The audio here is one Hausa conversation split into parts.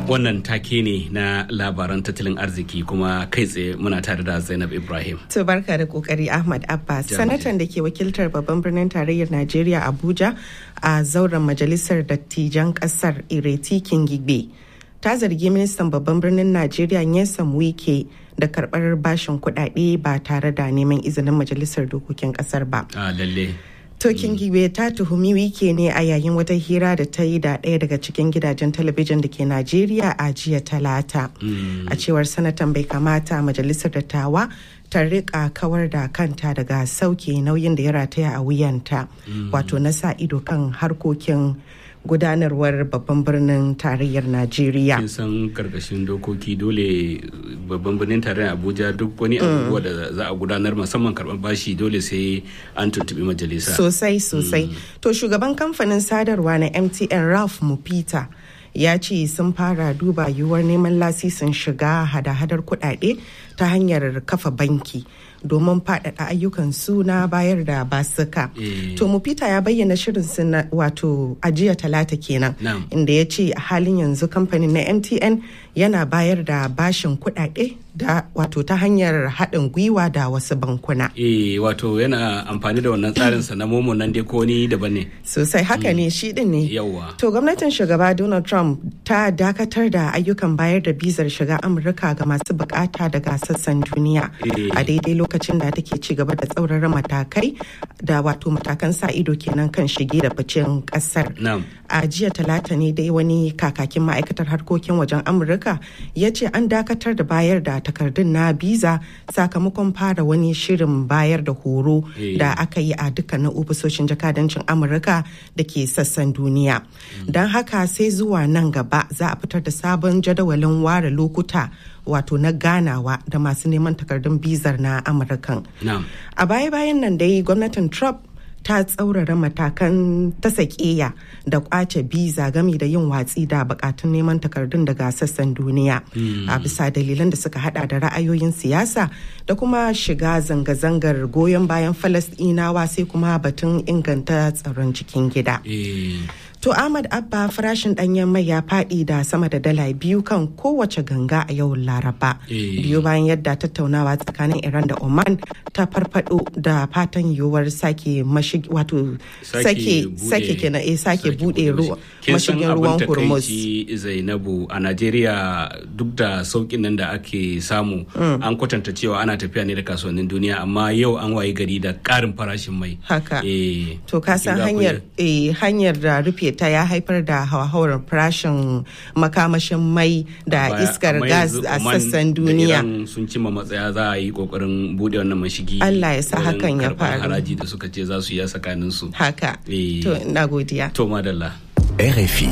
wannan take ne na labaran tattalin arziki kuma kai tsaye muna tare da zainab ibrahim to barka da kokari ahmad abbas sanatan da ke wakiltar babban birnin tarayyar najeriya abuja a zauren majalisar dattijan kasar ireti kingibe ta zargi ministan babban birnin najeriya nyesom wike da karbar bashin kudade ba tare da neman izinin majalisar dokokin kasar ba a lalle Tokin Gibe ta tuhumi wike ne a yayin wata hira da ta yi da ɗaya daga cikin gidajen talabijin da ke Najeriya a jiya talata. A cewar sanatan bai kamata majalisar dattawa ta rika kawar da kanta daga sauke nauyin da ya rataya a wuyanta wato na sa ido kan harkokin gudanarwar babban birnin tarayyar Najeriya. kin san karkashin dokoki dole babban birnin tarayyar abuja duk wani abubuwa da za a gudanar musamman karɓar bashi dole sai an tuntuɓi majalisa Sosai sosai. To shugaban kamfanin sadarwa na MTN Ralph Mupita ya ce sun fara duba yiwuwar neman lasisin shiga hada-hadar kuɗaɗe ta hanyar kafa banki domin faɗaɗa ayyukan su na bayar da basuka. Eh. To Mupita ya bayyana shirin su na wato ajiya talata kenan Na'am. inda ya ce a halin yanzu kamfanin na MTN yana bayar da bashin kuɗaɗe da wato ta hanyar haɗin gwiwa da wasu bankuna. eh wato yana amfani da wannan tsarin sa na momo nan dai ko ni daban ne Sosai haka ne shi ɗin ne. yawa To gwamnatin shugaba Donald Trump ta dakatar da ayyukan bayar da bizar shiga Amurka ga masu bukata daga sassan duniya Eh. a daidai lokacin da take ci gaba da tsaurara matakai da wato matakan sa ido kenan kan shige da ficen kasar. na'am A jiya talata ne dai wani kakakin ma'aikatar harkokin wajen Amurka ya ce an dakatar da bayar da takardun na biza sakamakon fara wani shirin bayar da horo Eh. da aka yi a dukkanin ofisoshin jakadancin Amurka da ke sassan duniya. Don haka sai zuwa nan gaba za a fitar da sabon jadawalin ware lokuta wato na ganawa da masu neman takardun bizar na Amurkan. na'am A baya-bayan nan dai gwamnatin Trump ta tsaurara matakan ta sakiya da kwace biza gami da yin watsi da bukatun neman takardun daga sassan duniya a bisa dalilan da suka hada da ra'ayoyin siyasa da kuma shiga zanga-zangar goyon bayan falasɗinawa sai kuma batun inganta tsaron cikin gida. eh To Ahmad Abba farashin ɗanyen mai ya faɗi da sama da dala biyu kan kowace ganga a yau Laraba. Eh. Biyu bayan yadda tattaunawa tsakanin Iran da Oman ta farfado da fatan yiwuwar sake mashig wato sake buɗe- sake kenan eh sake bude ruwa Kin san mashigin abin ruwan Hormuz. takaici zainabu a najeriya duk da saukin nan da ake samu an kwatanta cewa ana tafiya ne da kasuwannin duniya amma yau an wayi gari da ƙarin farashin mai Haka. eh To ka san kin ga hanyar akwai- eh, hanyar da rufe ta ya haifar da hauhawar farashin makamashin mai da baya- iskar amma gas yanzu a Oman sassan da duniya. Iran sun cimma matsaya za a yi kokarin bude wannan mashigi Allah ya sa wurin hakan ya karɓar faru. haraji da suka ce za su yi a tsakanin su Haka. Eh. To na godiya. to madalla RFI.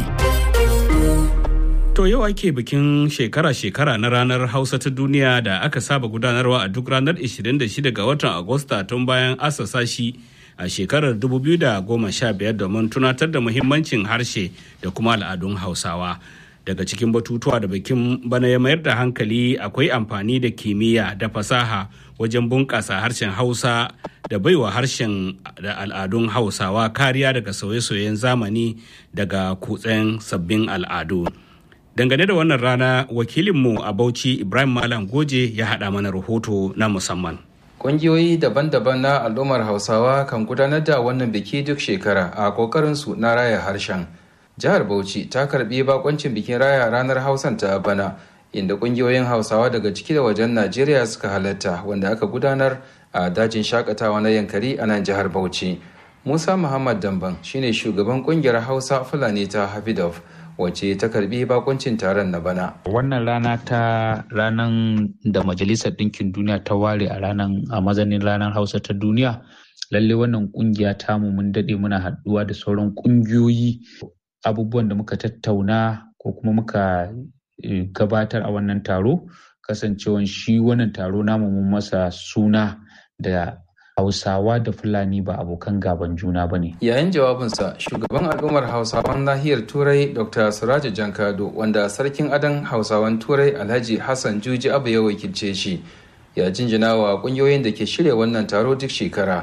To yau ake bikin shekara-shekara na ranar Hausa ta duniya da aka saba gudanarwa a duk ranar 26 ga watan Agusta tun bayan asasa shi a shekarar 2015 domin tunatar da muhimmancin harshe da kuma al'adun Hausawa. Daga cikin batutuwa da bikin bana ya mayar da hankali akwai amfani da kimiyya da fasaha wajen bunƙasa harshen Hausa da baiwa harshen da al'adun Hausawa kariya daga sauye-sauyen zamani daga kutsen sabbin al'adu. Dangane da wannan rana wakilinmu a Bauchi Ibrahim Malam Goje ya haɗa mana rahoto na musamman. Ƙungiyoyi daban-daban na al'ummar Hausawa kan gudanar da wannan biki duk shekara a ƙoƙarinsu na raya harshen. Jihar Bauchi ta karɓi bakoncin bikin raya ranar Hausan ta bana, inda ƙungiyoyin Hausawa daga ciki da wajen Najeriya suka halatta wanda aka gudanar a dajin shakatawa na Yankari a nan jihar Bauchi. Musa Muhammad Damban shine shugaban ƙungiyar Hausa Fulani ta Hafidov. wacce ta karbi bakuncin taron na bana. Wannan rana ta ranar da Majalisar Ɗinkin Duniya ta ware a ranar a mazanin ranar Hausa ta duniya. Lalle wannan kungiya tamu mun daɗe muna haɗuwa da sauran ƙungiyoyi abubuwan da muka tattauna ko kuma muka gabatar a wannan taro kasancewan shi wannan taro namu mun masa suna da Hausawa da Fulani ba abokan gaban juna ba ne. Yayin jawabinsa, shugaban al'ummar Hausawan nahiyar Turai Dr. Suraja Jankado, wanda sarkin adon Hausawan Turai Alhaji Hassan Juji Abu ya wakilce shi, ya jinjina wa kungiyoyin da ke shirya wannan taro duk shekara,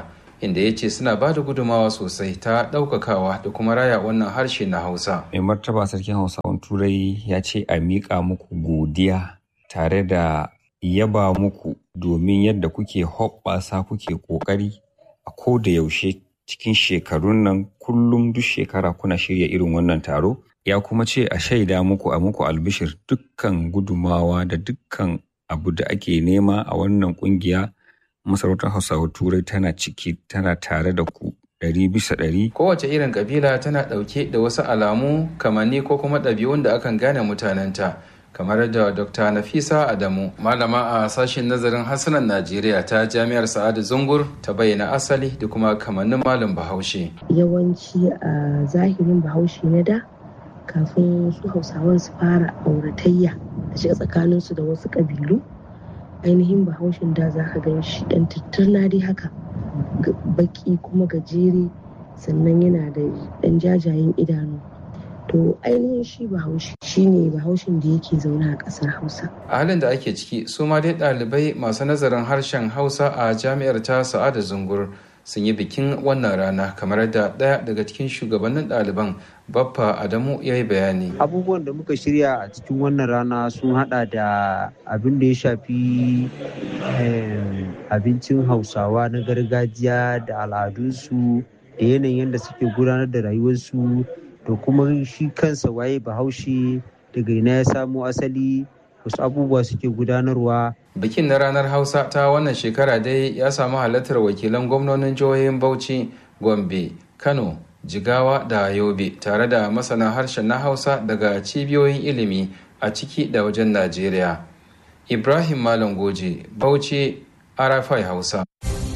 inda ya ce suna ba da gudumawa sosai ta ɗaukakawa da kuma raya wannan harshe na hausa mai martaba sarkin hausawan turai ya ce a miƙa muku godiya tare da yaba muku domin yadda kuke hoɓɓasa kuke ƙoƙari a ko da yaushe cikin shekarun nan kullum duk shekara kuna shirya irin wannan taro ya kuma ce a shaida muku a muku albishir dukkan gudumawa da dukkan abu da ake nema a wannan kungiya masarautar hausawa turai tana ciki tana tare da ku ɗari bisa ɗari. kowace irin kabila tana ɗauke da wasu alamu kamanni ko kuma ɗabi'un da akan gane mutanenta kamar da dr nafisa adamu malama a sashen nazarin harsunan najeriya ta jami'ar sa'adu zungur ta bayyana asali da kuma kamannin malam bahaushe yawanci a zahirin bahaushe na da kafin su hausawan su fara auratayya da shiga tsakaninsu da wasu ƙabilu ainihin bahaushen da za ka gan shi ɗan tattarna dai haka baki kuma gajere sannan yana da ɗan jajayen idanu to ainihin shi bahaushe shine bahaushen da yake zaune a ƙasar hausa a halin da ake ciki su ma dai ɗalibai masu nazarin harshen hausa a jami'ar ta sa'ada zungur sun yi bikin wannan rana kamar da ɗaya daga cikin shugabannin ɗaliban baffa adamu ya yi bayani abubuwan da muka shirya a cikin wannan rana sun hada da abin da ya shafi abincin hausawa na gargajiya da al'adunsu da yanayin yadda suke gudanar da rayuwarsu da kuma shi kansa waye bahaushe daga ina ya samo asali wasu abubuwa suke gudanarwa bikin na ranar hausa ta wannan shekara dai ya samu halartar wakilan gwamnonin jihohin bauchi gombe kano jigawa da yobe tare da masana harshen na hausa daga cibiyoyin ilimi a ciki da wajen najeriya ibrahim malam goje bauchi arafai hausa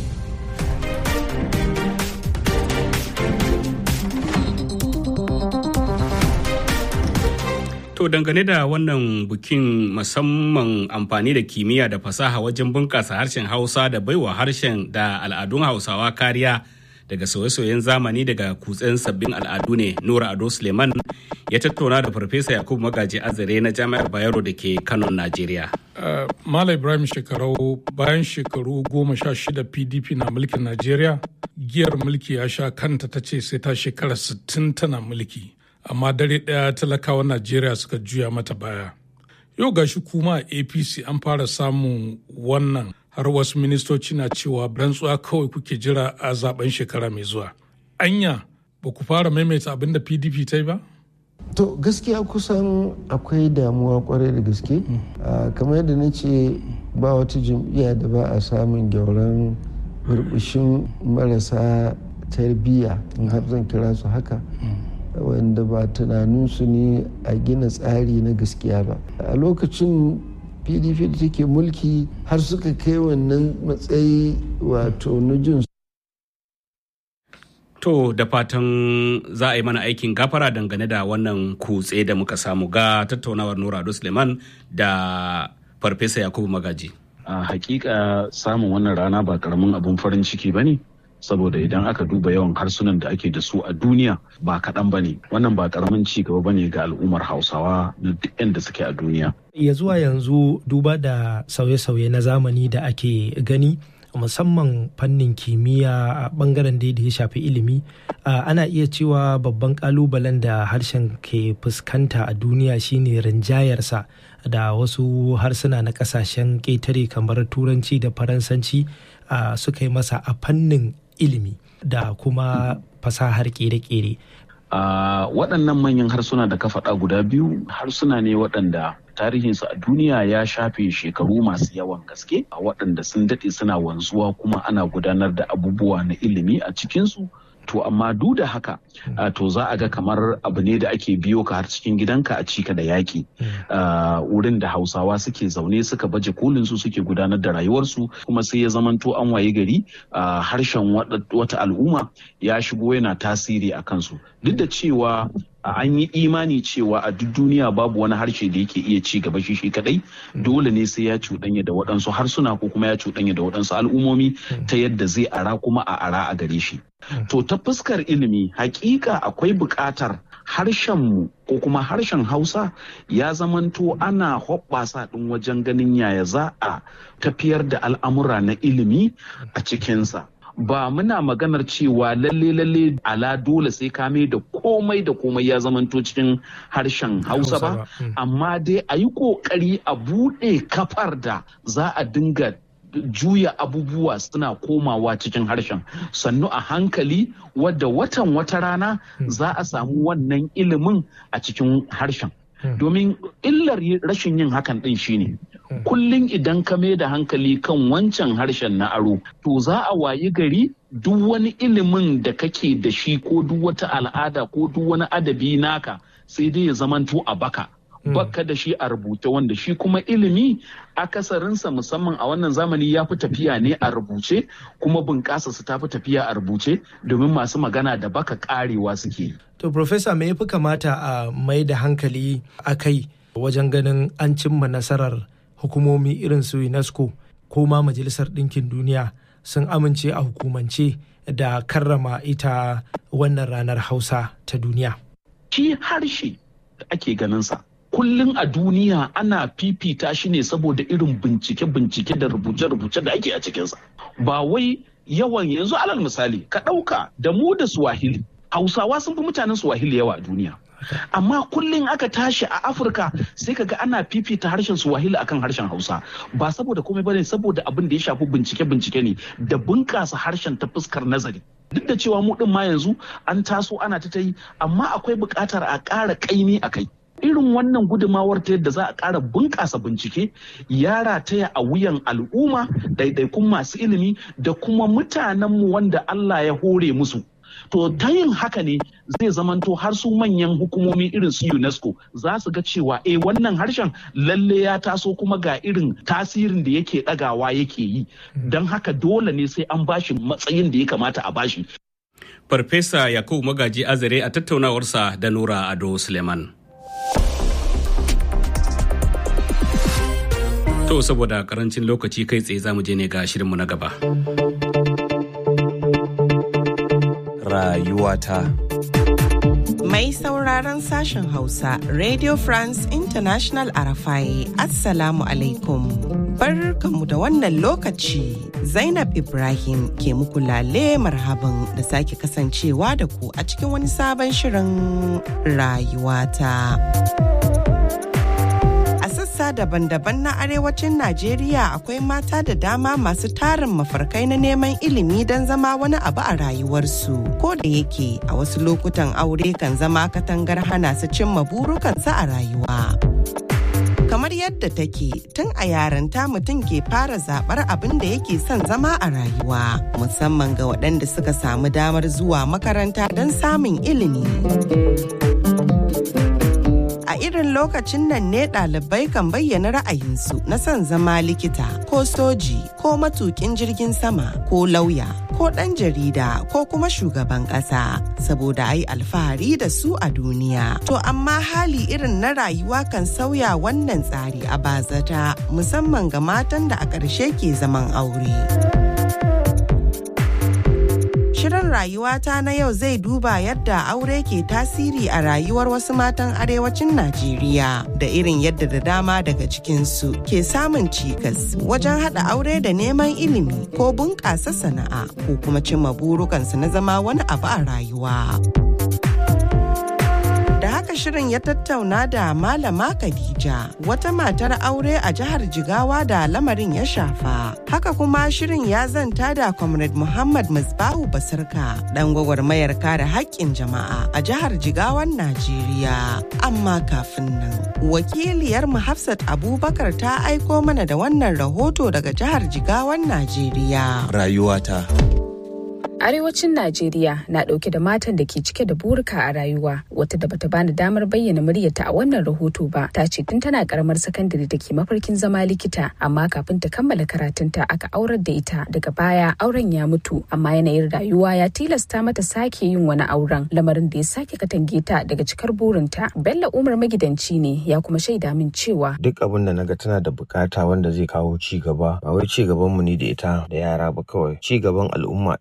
To dangane da wannan bukin musamman amfani da kimiyya da fasaha wajen bunƙasa harshen Hausa da baiwa harshen da al'adun Hausawa kariya daga sauye-sauyen zamani daga kutsen sabbin al'adu ne Nura Ado Suleiman ya tattauna da Farfesa Yakubu Magaji Azare na Jami'ar Bayero da ke Kano, Najeriya. Uh, Mala Ibrahim shekarau bayan shekaru goma sha shida PDP na mulkin Najeriya, giyar mulki ya sha kanta ta ce sai ta shekara sittin tana mulki. amma dare ɗaya talakawan najeriya suka juya mata baya yau gashi kuma a apc an fara samun wannan har wasu ministoci na cewa rantsuwa kawai kuke jira a zaben shekara mai zuwa anya ba ku fara maimaita abin da pdp ta yi ba to gaskiya kusan akwai damuwa kwarai da gaske kamar yadda na ce ba wata jam'iyya da ba a samun gyauran burbushin marasa tarbiyya in har zan kira su haka wanda ba tunaninsu ne a gina tsari na gaskiya ba a lokacin pdp da take mulki har suka kai wannan matsayi wato na jin To da fatan za a yi mana aikin gafara dangane da wannan kutse da muka samu ga tattaunawar Nura Ado Suleiman da Farfesa Yakubu Magaji. A hakika samun wannan rana ba karamin abun farin ciki ba ne. saboda idan aka duba yawan harsunan da ake da su a duniya ba kaɗan ba ne wannan ba ƙaramin ci gaba ba ne ga al'ummar hausawa na duk da suke a duniya ya zuwa yanzu duba da sauye-sauye na zamani da ake gani musamman fannin kimiyya a bangaren da ya shafi ilimi ana iya cewa babban kalubalen da harshen ke fuskanta a duniya shine rinjayarsa da wasu harsuna na kasashen ƙetare kamar turanci da faransanci suka yi masa a fannin ilimi da kuma fasahar kere-kere. Uh, waɗannan manyan harsuna da ka faɗa guda biyu harsuna ne waɗanda tarihinsu a duniya ya shafe shekaru masu yawan gaske a waɗanda sun daɗe suna wanzuwa kuma ana gudanar da abubuwa na ilimi a cikinsu to amma duk da haka uh, to za a ga kamar abu ne da ake biyo ka har cikin gidanka a cika da yaƙi uh, wurin da hausawa suke zaune suka baje kolin su suke gudanar da rayuwarsu kuma sai ya zamanto an waye gari uh, harshen wata al'umma ya shigo yana tasiri a kansu duk da cewa an yi imani cewa a duk duniya babu wani harshe da yake iya ci gaba shi shi kadai dole ne sai ya cuɗanya da waɗansu harsuna ko kuma ya cuɗanya da waɗansu al'ummomi ta yadda zai ara kuma a ara a gare shi to ta fuskar ilimi hakika akwai buƙatar harshenmu ko kuma harshen hausa ya zamanto ana hoɓɓasa ɗin wajen ganin yaya za a tafiyar da al'amura na ilimi a cikinsa ba muna maganar cewa lalle lalle ala dole sai ka mai da komai da komai ya zamanto cikin harshen hausa ba amma dai a yi kokari a buɗe kafar da za a dinga juya abubuwa suna komawa cikin harshen sannu a hankali wadda watan wata rana za a samu wannan ilimin a cikin harshen domin illar rashin yin hakan din shine kullum idan ka mai da hankali kan wancan harshen na aro to za a wayi gari duk wani ilimin da kake da shi ko duk wata al'ada ko duk wani adabi naka sai dai ya zamanto a baka baka da shi a rubuce wanda shi kuma ilimi akasarinsa musamman a wannan zamani ya fi tafiya ne a rubuce kuma bunƙasa su ta fi tafiya a rubuce domin masu magana da baka karewa suke. To, Profesa, me fi kamata a mai da hankali a kai wajen ganin an cimma nasarar hukumomi irin su UNESCO ko ma Majalisar Ɗinkin Duniya sun amince a hukumance da karrama ita wannan ranar Hausa ta duniya. Shi harshe da ake ganinsa kullum a duniya ana fifita shi ne saboda irin bincike-bincike da rubuce-rubuce da ake a cikinsa ba wai yawan yanzu alal misali ka ɗauka da mu da swahili hausawa sun fi mutanen swahili yawa a duniya amma kullum aka tashi a afirka sai kaga ana fifita harshen swahili akan harshen hausa ba saboda komai bane saboda abin da ya shafi bincike-bincike ne da bunƙasa harshen ta fuskar nazari duk da cewa mu ɗin ma yanzu an taso ana ta yi amma akwai buƙatar a ƙara ƙaimi a kai irin wannan gudumawar ta yadda za a ƙara bunƙasa bincike ya rataya a wuyan al'umma ɗaiɗaikun masu ilimi da kuma mutanenmu wanda Allah ya hore musu. To ta yin haka ne zai zamanto har su manyan hukumomi irin su UNESCO za su ga cewa eh wannan harshen lalle ya taso kuma ga irin tasirin da yake ɗagawa yake yi. Don haka dole ne sai an bashi matsayin da ya kamata a bashi. Farfesa Yakubu Magaji Azare a tattaunawarsa da Nura Ado Suleiman. To saboda karancin lokaci kai tsaye za mu je ne ga shirinmu na gaba. Rayuwata. Mai sauraron sashen Hausa, Radio France International Arafai, Assalamu alaikum. Barkanmu da wannan lokaci, Zainab Ibrahim ke muku lale marhaban da sake kasancewa da ku a cikin wani sabon shirin rayuwata. sassa daban-daban na arewacin Najeriya akwai mata da dama masu tarin mafarkai na neman ilimi don zama wani abu a rayuwarsu. Ko da yake a wasu lokutan aure kan zama katangar hana su cimma burukansu a rayuwa. Kamar yadda take tun a yaranta mutum ke fara zaɓar abin da yake son zama a rayuwa, musamman ga waɗanda suka samu damar zuwa makaranta don samun ilimi. a irin lokacin nan ne ɗalibai kan bayyana ra'ayinsu na son zama likita ko soji ko matukin jirgin sama ko lauya ko ɗan jarida ko kuma shugaban ƙasa saboda ai alfahari da su a duniya to amma hali irin na rayuwa kan sauya wannan tsari a bazata musamman ga matan da a ƙarshe ke zaman aure. Shirin rayuwata na yau zai duba yadda aure ke tasiri a rayuwar wasu matan arewacin Najeriya da irin yadda da dama daga cikinsu ke samun cikas wajen haɗa aure da neman ilimi ko bunƙasa sana'a ko kuma cimma burukansu na zama wani abu a rayuwa. Da haka shirin ya tattauna da Malama Khadija, wata matar aure a jihar Jigawa da lamarin ya shafa. Haka kuma shirin ya zanta da Comrade Muhammad Musbahu Basirka, dan gwagwarmayar kare haƙƙin jama'a a jihar Jigawan Najeriya. Amma kafin nan, wakiliyar mu Hafsat Abubakar ta aiko mana da wannan rahoto daga jihar Jigawan Najeriya. Rayuwata. Arewacin Najeriya na ɗauke da matan da ke cike da burika a rayuwa wata da bata bani damar bayyana muryarta a wannan rahoto ba ta ce tun tana karamar sakandare da ke mafarkin zama likita amma kafin ta kammala karatunta aka aurar da ita daga baya auren ya mutu amma yanayin rayuwa ya tilasta mata sake yin wani auren lamarin da ya sake katange ta daga cikar burinta Bello Umar magidanci ne ya kuma shaida min cewa duk abin da naga tana da bukata wanda zai kawo ci gaba ba wai ci gaban mu ne da ita da yara ba kawai ci gaban al'umma ina iya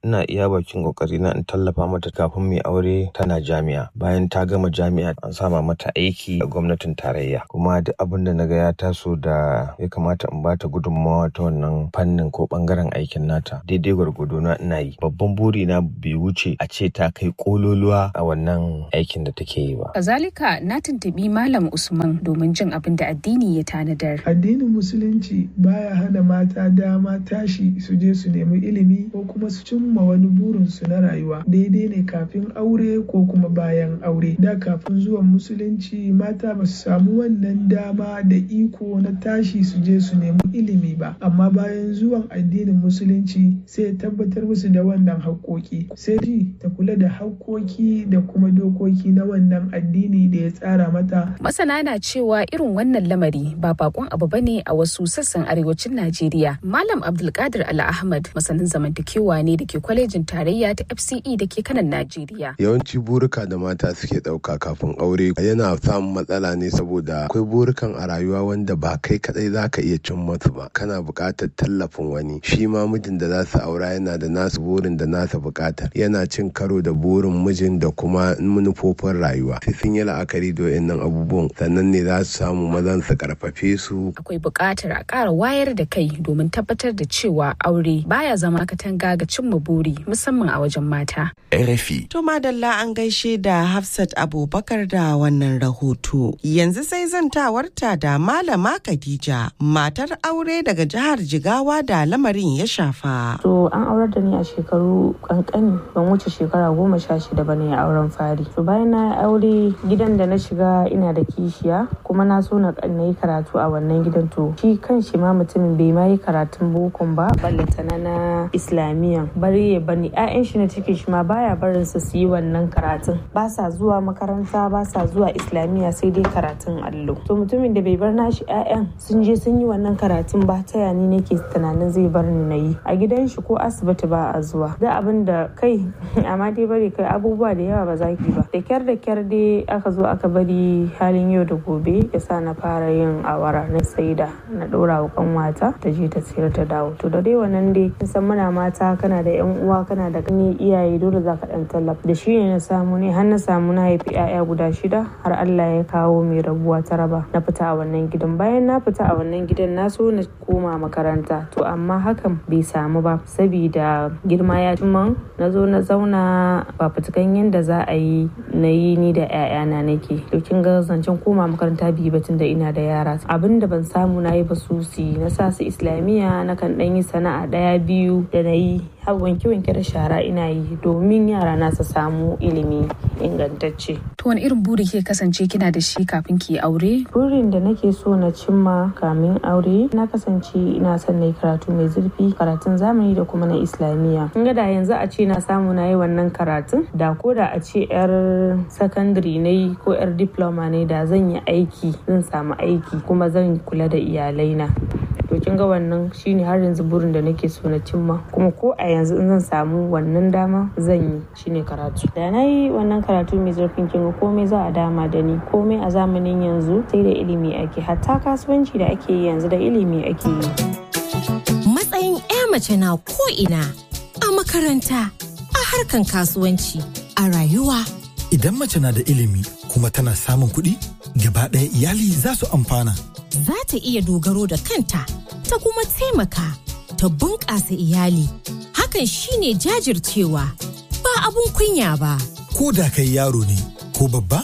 iya bakin kokari na in tallafa mata kafin mai aure tana jami'a bayan ta gama jami'a an sama mata aiki a gwamnatin tarayya kuma duk abin da naga ya taso da ya kamata in bata gudunmawa ta wannan fannin ko bangaren aikin nata daidai gwargwado na ina yi babban buri na bai wuce a ce ta kai kololuwa a wannan aikin da take yi ba kazalika na tuntubi malam usman domin jin abin da addini ya tanadar addinin musulunci baya hana mata dama tashi su je su nemi ilimi ko kuma su cimma wani burinsu na rayuwa daidai ne kafin aure ko kuma bayan aure da kafin zuwan musulunci mata ba su samu wannan dama da iko na tashi su je su nemi ilimi ba amma bayan zuwan addinin musulunci sai tabbatar musu da wannan haƙoƙi sai ji ta kula da haƙoƙi da kuma dokoki na wannan addini da ya tsara mata masana na cewa irin wannan lamari ba bakon abu bane a wasu sassan arewacin najeriya malam abdulkadir ala ahmad masanin zamantakewa ne da ke kwalejin tarayya ta fce da ke kanan najeriya yawanci burika da mata suke ɗauka kafin aure yana samun matsala ne saboda akwai burukan a rayuwa wanda ba kai kadai za ka iya cin masu ba kana buƙatar tallafin wani shi ma mijin da za su aura yana da nasu burin da nasa buƙatar yana cin karo da burin mijin da kuma manufofin rayuwa sai sun yi la'akari da wayannan abubuwan sannan ne za su samu mazan su karfafe su akwai buƙatar a ƙara wayar da kai domin tabbatar da cewa aure baya zama katanga ga cimma buri musamman a wajen mata RFI. To madalla an gaishe da Hafsat Abubakar da wannan rahoto. Yanzu sai zantawarta da Malama Khadija, matar aure daga jihar Jigawa da lamarin ya shafa. To an aurar da ni a shekaru kankani ban wuce shekara goma sha shida ba ne auren fari. To bayan na aure gidan da na shiga ina da kishiya kuma na so na yi karatu a wannan gidan to shi kan shi ma mutumin bai ma yi karatun bokon ba ballantana na islamiyan bari ya bani 'ya'yan shi na cikin shi ma baya barin su su yi wannan karatun ba sa zuwa makaranta ba sa zuwa islamiyya sai dai karatun allo to mutumin da bai bar nashi 'ya'yan sun je sun yi wannan karatun ba ta yani nake tunanin zai bar ni na yi a gidan shi ko asibiti ba a zuwa da abin da kai amma dai bari kai abubuwa da yawa ba za ki ba da kyar da kyar dai aka zo aka bari halin yau da gobe ya sa na fara yin awara na saida na ɗora wa kanwata ta je ta sayar ta dawo to da dai wannan dai kin san muna mata kana da yan uwa kana da gani iyaye dole za ka dan tallafa da shi ne na samu ne har na samu na haifi 'ya'ya guda shida har Allah ya kawo mai rabuwa ta raba na fita a wannan gidan bayan na fita a wannan gidan na so na koma makaranta to amma hakan bai samu ba saboda girma ya man na zo na zauna ba fitukan yadda za a yi na yi ni da 'ya'yana nake to kin ga zancen koma makaranta biyu batun da ina da yara abin da ban samu na yi ba su na sa su islamiyya na kan dan yi sana'a daya biyu da na yi har wanke-wanke da shara ina yi domin yara na su samu ilimi ingantacce. To wani irin buri ke kasance kina da shi kafin ki aure? Burin da nake so na cimma kamin aure na kasance ina son na yi karatu mai zurfi karatun zamani da kuma na islamiyya. In ga da yanzu a ce na samu na yi wannan karatun da ko da a ce yar sakandare na yi ko yar diploma ne da zan yi aiki zan samu aiki kuma zan kula da iyalaina. to kin ga wannan shine har yanzu burin da nake so na cimma kuma ko a yanzu in zan samu wannan dama zan yi shine karatu da na yi wannan karatu mai zurfin kin ga komai za a dama da ni komai a zamanin yanzu sai da ilimi ake hatta kasuwanci da ake yi yanzu da ilimi ake yi matsayin 'ya mace na ko ina a makaranta a harkan kasuwanci a rayuwa idan mace na da ilimi kuma tana samun kuɗi gaba ɗaya iyali za su amfana za ta iya dogaro da kanta ta kuma taimaka ta bunƙasa iyali hakan shine jajircewa ba abun kunya ba ko da kai yaro ne ko babba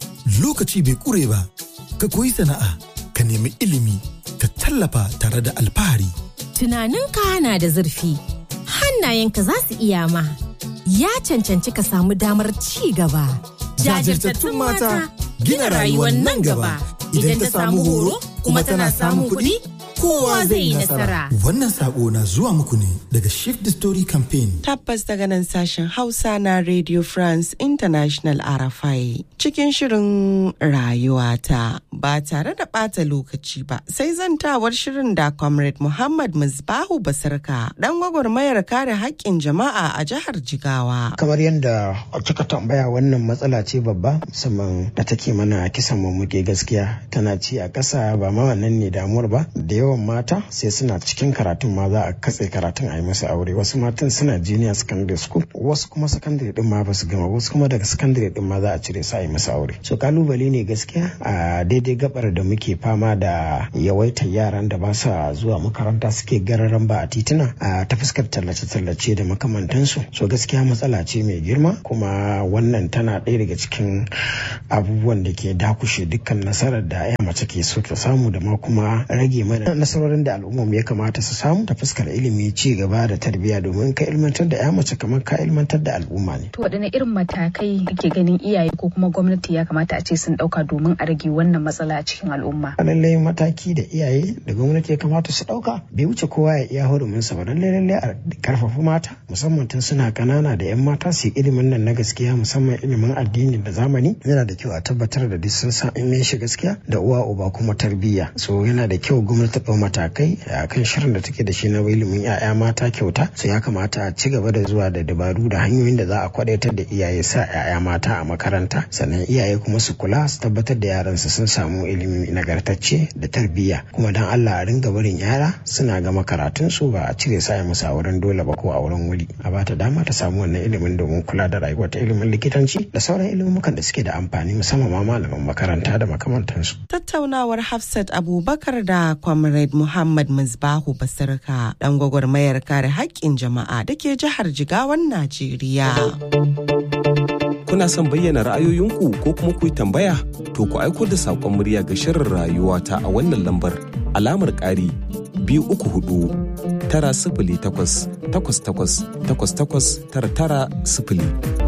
lokaci bai ƙure ba ka koyi sana'a ka nemi ilimi ka tallafa tare da alfahari tunaninka na da zurfi hannayenka za su iya ma ya cancanci ka samu damar ci gaba jajirtattun mata gina rayuwar nan gaba idan ta samu horo kuma tana samun kuɗi kowa zai yi nasara. Wannan sako na zuwa muku ne daga Shift the Story Campaign. Tabbas daga nan sashen Hausa na Radio France International RFI cikin shirin rayuwata ba tare da ɓata lokaci ba sai zantawar shirin da Comrade Muhammad Musbahu Basarka dan gwagwarmayar kare haƙƙin jama'a a jihar Jigawa. Kamar yadda kika tambaya wannan matsala ce babba musamman da take mana kisan mummuke gaskiya tana ci a ƙasa ba ma wannan ne damuwar ba da yawan yawan mata sai suna cikin karatun ma za a katse karatun a yi musu aure wasu matan suna junior secondary school wasu kuma secondary din ma ba su gama wasu kuma daga secondary din ma za a cire su a yi musu aure so kalubale ne gaskiya a daidai gabar da muke fama da yawaitar yaran da ba sa zuwa makaranta suke gararan ba a tituna a ta fuskar tallace-tallace da makamantansu so gaskiya matsala ce mai girma kuma wannan tana ɗaya daga cikin abubuwan da ke dakushe dukkan nasarar da ya mace ke so ta samu da ma kuma rage mana nasarorin da al'ummar ya kamata su samu ta fuskar ilimi ci gaba da tarbiyya domin ka ilmantar da ya mace kamar ka ilmantar da al'umma ne. To waɗanne irin matakai kake ganin iyaye ko kuma gwamnati ya kamata a ce sun ɗauka domin a rage wannan matsala a cikin al'umma? Lallai mataki da iyaye da gwamnati ya kamata su ɗauka bai wuce kowa ya iya huruminsa ba lallai lallai a karfafa mata musamman tun suna kanana da 'yan mata su yi ilimin nan na gaskiya musamman ilimin addini da zamani yana da kyau a tabbatar da duk sun san in shi gaskiya da uwa uba kuma tarbiyya so yana da kyau gwamnati ta ɗau matakai a kan shirin da take da shi na ilimin 'ya'ya mata kyauta so ya kamata a ci gaba da zuwa da dabaru da hanyoyin da za a kwadaitar da iyaye sa 'ya'ya mata a makaranta sannan iyaye kuma su kula su tabbatar da yaransu sun samu ilimi nagartacce da tarbiyya kuma dan Allah a ringa barin yara suna gama karatun su ba a cire sa musu a wurin dole ba ko a wurin wuri a bata dama ta samu wannan ilimin domin kula da rayuwar ta ilimin likitanci da sauran ilimukan da suke da amfani musamman ma malaman makaranta da makamantansu. Tattaunawar Hafsat Abubakar da Comrade Muhammad Misbahu Basirka dan gwagwarmayar kare haƙƙin jama'a da ke jihar Jigawan Najeriya. Kuna son bayyana ra'ayoyinku ko kuma ku yi tambaya? To ku aiko da saƙon murya ga shirin rayuwa ta a wannan lambar alamar ƙari biyu uku hudu tara sifili takwas takwas takwas takwas takwas tara tara sifili.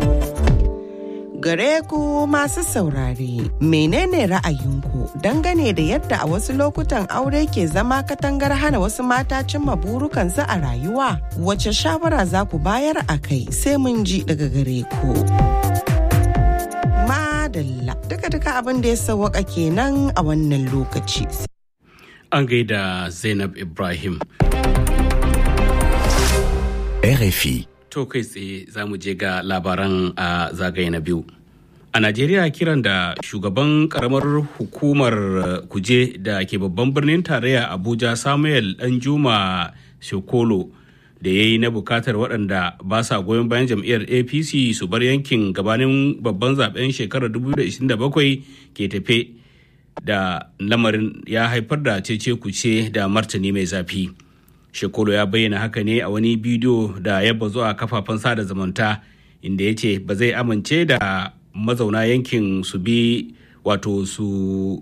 gare ku masu saurare menene ra'ayinku dangane da yadda a wasu lokutan aure ke zama katangar hana wasu mata cimma burukansu a rayuwa wace shawara za ku bayar a kai sai mun ji daga gare ku madalla duka-duka abin da ya sawaka kenan a wannan lokaci an gaida zainab ibrahim RFI To kai tsaye za mu je ga labaran a zagaye na biyu. A Najeriya kiran da shugaban karamar hukumar kuje da ke babban birnin tarayya Abuja Samuel Danjuma Shokolo da ya yi na bukatar waɗanda ba sa goyon bayan jam'iyyar APC su bar yankin gabanin babban zaben shekarar 2027 ke tafe da lamarin ya haifar da cece kuce da martani mai zafi. Shekolo ya bayyana haka ne a wani bidiyo da ya bazu a kafafen sada zumunta inda ya ce ba zai amince da mazauna yankin su bi wato su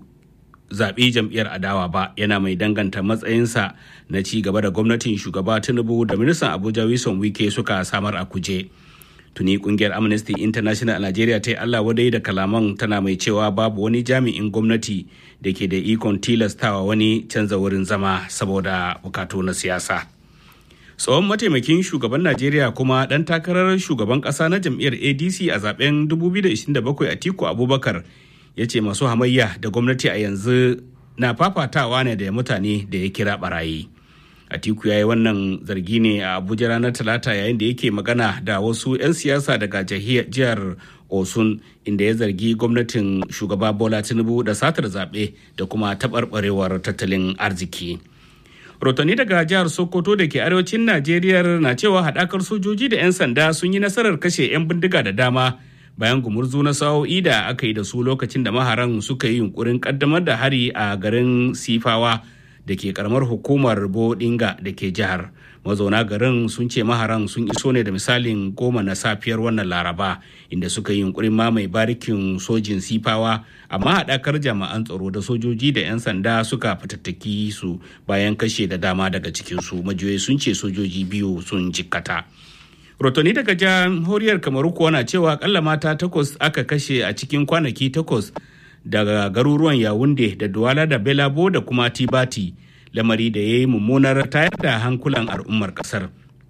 zaɓi jam'iyyar adawa ba yana mai danganta matsayinsa na ci gaba da gwamnatin shugaba tinubu da ministan abuja wilson wike suka samar a kuje tuni kungiyar amnesty international a nigeria ta yi allah wadai da kalaman tana mai cewa babu wani jami'in gwamnati da ke da ikon tilastawa wani canza wurin zama saboda bukatu na siyasa tsohon mataimakin shugaban najeriya kuma dan takarar shugaban kasa na jam'iyyar adc a zaben 2027 atiku abubakar ya ce masu hamayya da gwamnati a yanzu na fafatawa ne da mutane da ya kira barayi atiku ya yi wannan zargi ne a abuja ranar talata yayin da yake magana da wasu 'yan siyasa daga jihar osun inda ya zargi gwamnatin shugaba bola tinubu da satar zaɓe da kuma taɓarɓarewar tattalin arziki rotoni daga jihar sokoto da ke arewacin najeriya na cewa haɗakar sojoji da 'yan sanda sun yi nasarar kashe 'yan bindiga da dama bayan gumurzu na sa'o'i da aka yi da su lokacin da maharan suka yi yunkurin kaddamar da hari a garin sifawa da ke karamar hukumar bodinga da ke jihar mazauna garin sun ce maharan sun iso ne da misalin goma na safiyar wannan laraba inda suka yi yunkurin mamaye barikin sojin sifawa amma haɗakar jami'an tsaro da sojoji da 'yan sanda suka fitattaki su bayan kashe da dama daga cikinsu majiyoyi sun ce sojoji biyu sun jikkata rotoni daga jamhuriyar kamaru kuwa na cewa akalla mata takwas aka kashe a cikin kwanaki takwas daga garuruwan yawunde da duwala da belabo da kuma tibati lamari da ya yi mummunar tayar da hankulan al'ummar kasar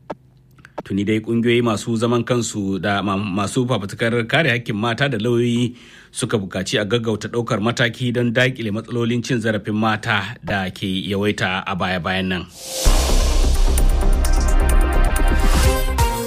tuni dai kungiyoyi masu zaman kansu da masu fafutukar kare hakkin mata da lauyoyi suka bukaci a gaggauta ɗaukar mataki don daƙile matsalolin cin zarafin mata da ke yawaita a baya-bayan nan.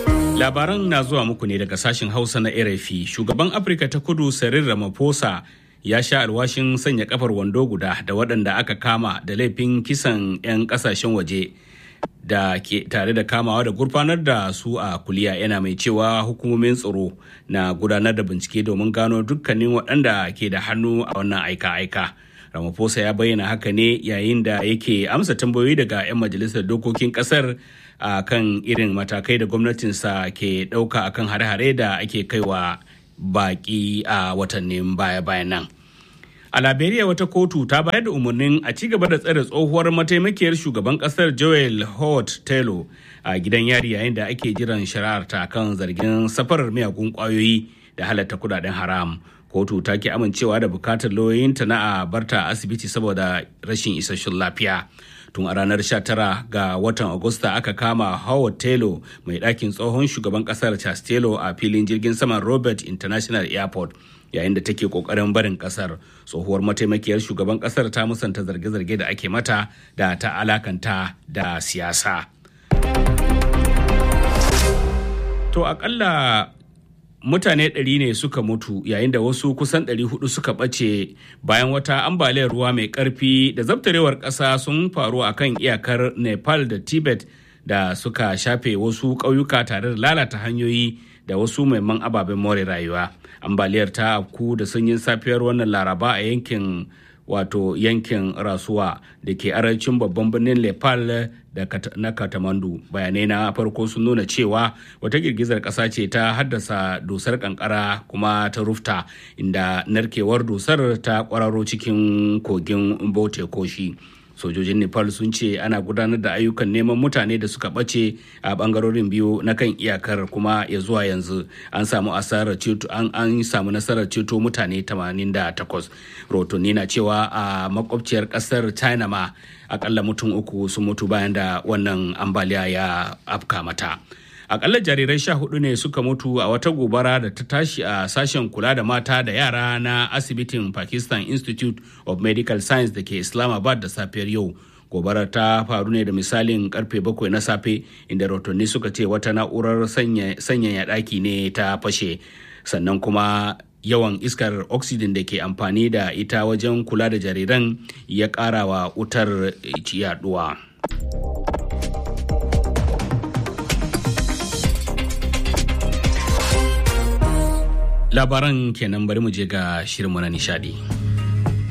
Labaran na zuwa muku ne daga sashen Hausa na RFI. Shugaban Afirka ta Kudu Cyril Ramaphosa ya sha alwashin sanya kafar wando guda da waɗanda aka kama da laifin kisan 'yan ƙasashen waje da ke tare da kamawa da gurfanar da su a kuliya yana mai cewa hukumomin tsaro na gudanar da bincike domin gano dukkanin waɗanda ke da hannu a wannan aika-aika. Ramaphosa ya bayyana haka ne yayin da yake amsa tambayoyi daga 'yan majalisar dokokin ƙasar a kan irin matakai da gwamnatinsa ke ɗauka akan hare-hare da ake kaiwa baƙi a watannin baya-bayan nan. A Liberia wata kotu ta bayar da umarnin a ci gaba da tsare tsohuwar mataimakiyar shugaban kasar Joel Hort Taylor a gidan yari yayin da ake jiran shari'ar ta kan zargin safarar miyagun kwayoyi da halatta kudaden haram. Kotu ta ki amincewa da bukatar lauyoyinta na a barta asibiti saboda rashin isasshen lafiya. Tun a ranar 19 ga watan Agusta aka kama Howard Taylor mai ɗakin tsohon shugaban ƙasar Charles Taylor a filin jirgin saman Robert International Airport. yayin da take kokarin barin kasar tsohuwar mataimakiyar shugaban kasar ta musanta zarge-zarge da ake mata da ta alakanta da siyasa to akalla mutane ɗari ne suka mutu yayin da wasu kusan ɗari hudu suka ɓace bayan wata ambaliyar ruwa mai ƙarfi da zabtarewar ƙasa sun faru a kan iyakar nepal da tibet da suka shafe wasu ƙauyuka tare da lalata hanyoyi da wasu maiman ababen more rayuwa ambaliyar ta afku da sanyin safiyar wannan laraba a yankin wato yankin rasuwa da ke arancin babban birnin nepal da na katamandu bayanai na farko sun nuna cewa wata girgizar ƙasa ce ta haddasa dusar kankara kuma ta rufta inda narkewar dusar ta kwararo cikin kogin bote koshi sojojin nepal sun ce ana gudanar da ayyukan neman mutane da suka ɓace a ɓangarorin biyu na kan iyakar kuma ya zuwa yanzu an samu asarar ceto an, an samu nasarar ceto mutane 88 rotonni na cewa a makwabciyar ƙasar china ma akalla mutum uku sun mutu bayan da wannan ambaliya ya afka mata akalla jarirai sha hudu ne suka mutu a wata gobara da ta tashi a sashen kula da mata da yara na asibitin pakistan institute of medical science da ke islamabad da safiyar yau gobarar ta faru ne da misalin karfe bakwai na safe inda rahotanni suka ce wata na'urar sanyaya daki ne ta fashe sannan kuma yawan iskar oxygen da ke amfani da ita wajen kula da jariran ya ƙara wa wutar yaduwa. labaran kenan bari mu je ga shirinmu na nishadi.